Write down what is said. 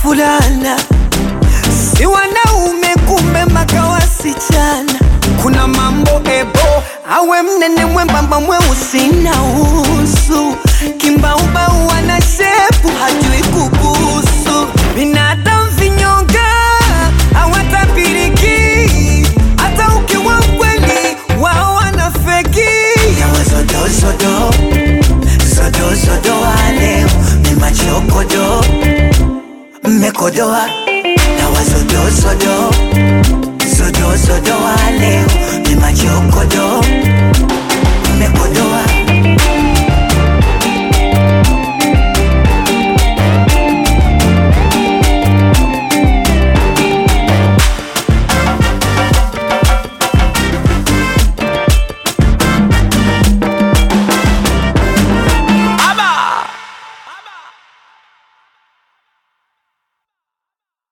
wavulana si wanaume, kumbe maka wasichana. Kuna mambo ebo, awe mnene mwembamba mweusi na usu, kimbaubau ana shepu hajui kubusu, binadamu vinyonga hawatapiriki, hata ukiwa mkweli wao wanafeki. Yawazodozodo zodozodo wale mimachokodo mmekodoa na wazodozodo zodozodo wale